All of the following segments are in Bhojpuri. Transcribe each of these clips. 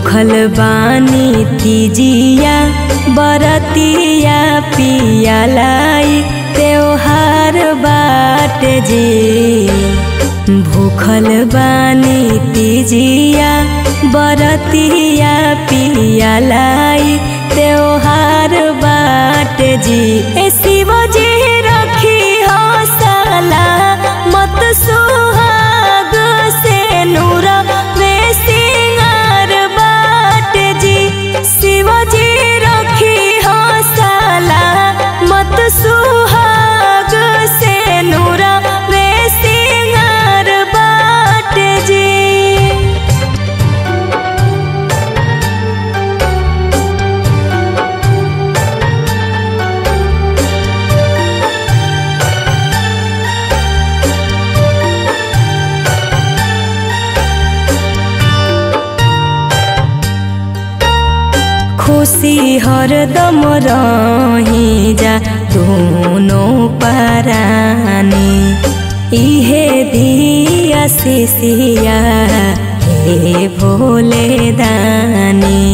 भूखल बानी तीजिया बरतिया पियालाई त्योहार बाट जी भूखल बानी तीजिया बरतिया पियालाई त्योहार बाट जी ए शिवजी रखी हो साला मत सुहाग से नूर वे सिंगार बाट जी शिवजी रखी हो साला मत सुहाग से नूर वे सिंगार बाट जी खुशी हरदम रही जा दोनों परानी इहे दिया शिशिया हे भोले दानी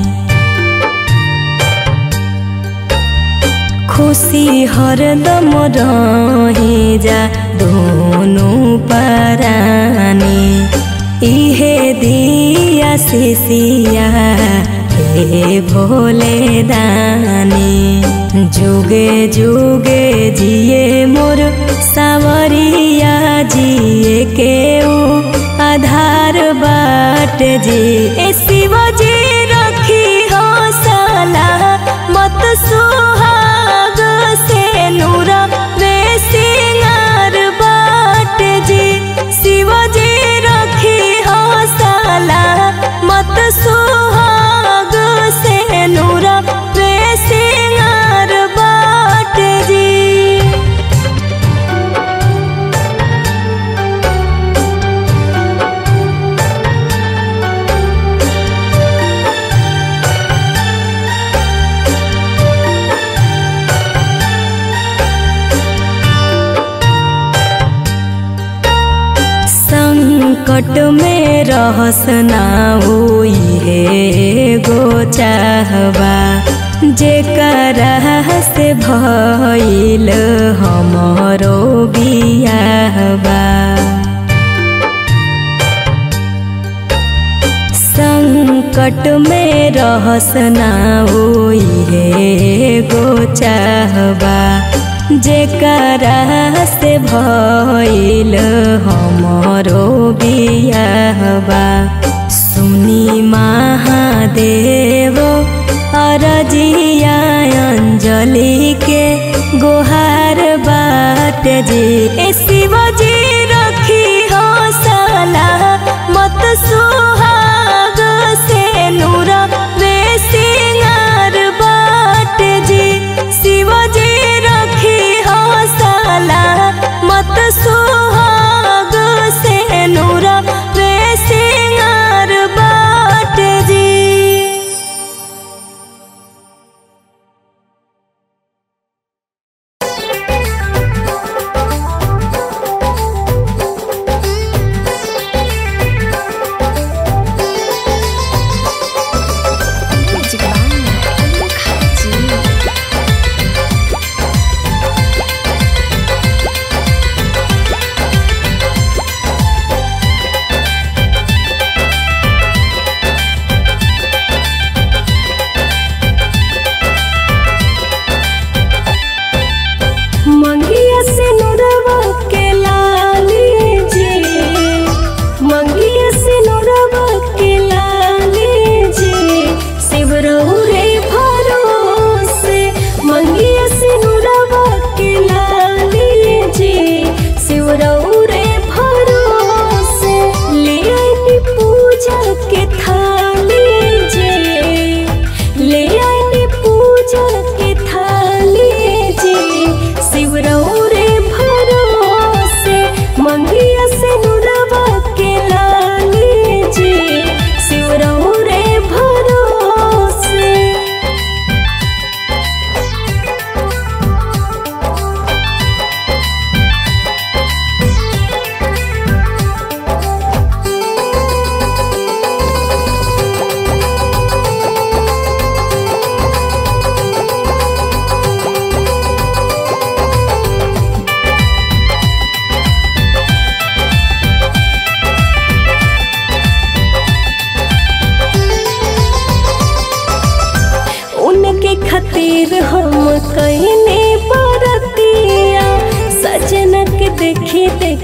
खुशी हरदम रही जा दोनों परानी इहे दिया शिशिया हे भोले दानी जुगे जुगे जिए मोर सावरिया जिए के ऊ आधार बाट जी ए शिवजी रखी हो साला मत सुहाग से नूर वे सिंगार बाट जी शिवजी रखी हो साला मत सुहाग से नूर वे सिंगार बाट जी संकट में रहस ना होई हे गो चाहबा जेकरा से भइल हमरो बियाहबा संकट में रहस ना होई हे गो चाहबा जेकरा से भइल हमरो बियाहबा सुनी महादेव अरजिया अंजलि के गोहार बाट जी ए शिवजी रखी हो साला मत सुहाग से नूर वे सिंगार बाट जी शिवजी रखी हो साला मत सुहाग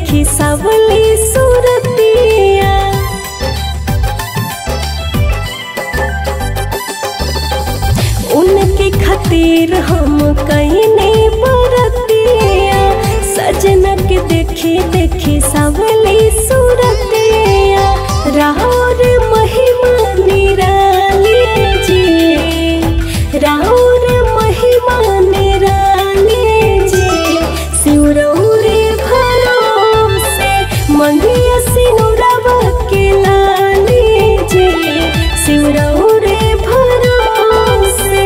देखी सबली सूरतिया उनके खातिर हम कईने बरतिया सजना के देखी देखी सबली सूरतिया राहुर महिमा निराली जी राहुर महिमा निराली जी सिउरौरे भरोसे मंगिया सिनुरवा के लाली जी सिउरौरे भरोसे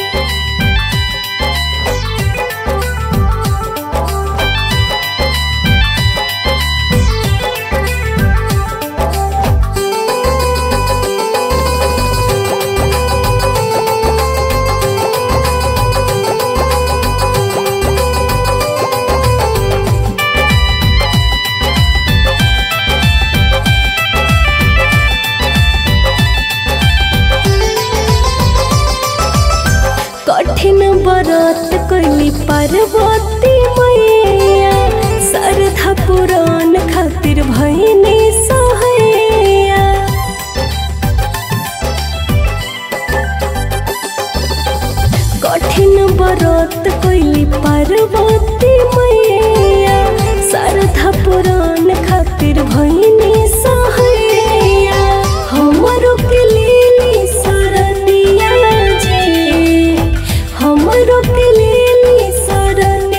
कठिन व्रत कैली पार्वती मैया श्रद्धा पुराण खातिर भैनी सहैया कठिन व्रत कैली पार्वती मैया श्रद्धा पुराण खातिर भैनी सहैया हमरो के लेली शरणिया जी हमरो के लेली शरण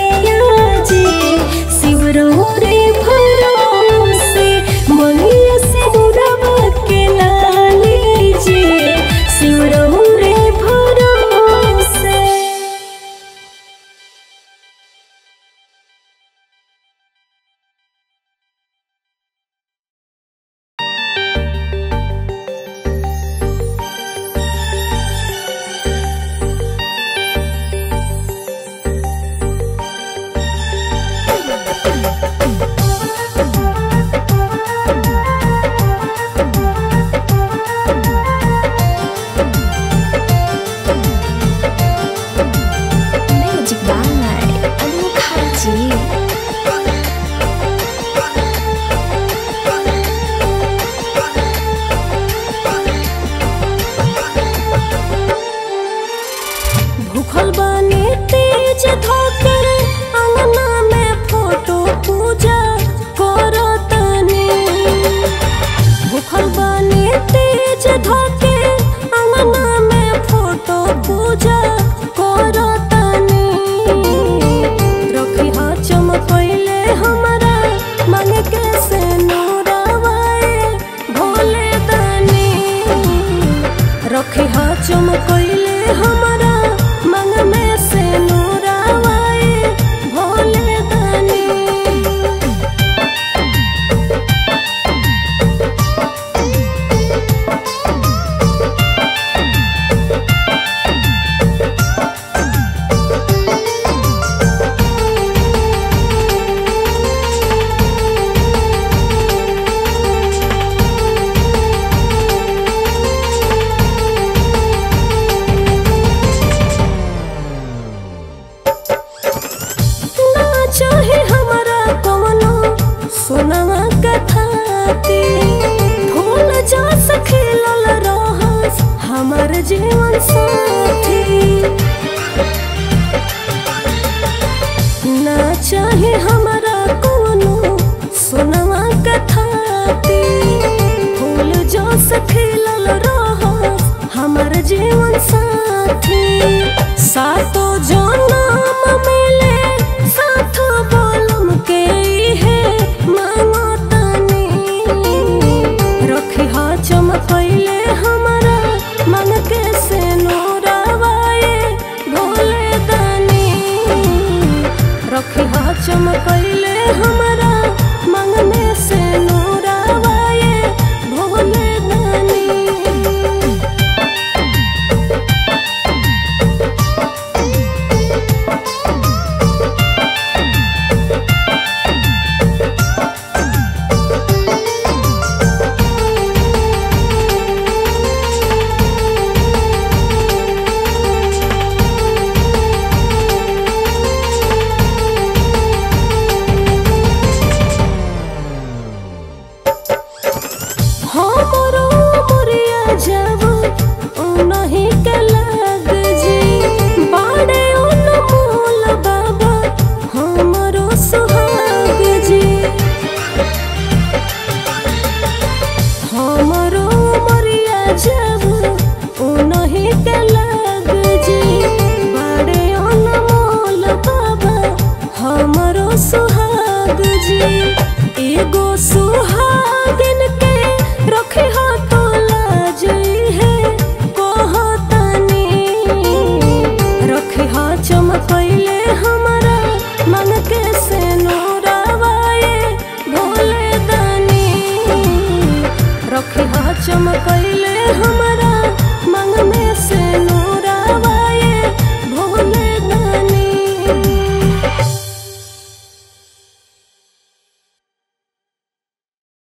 जब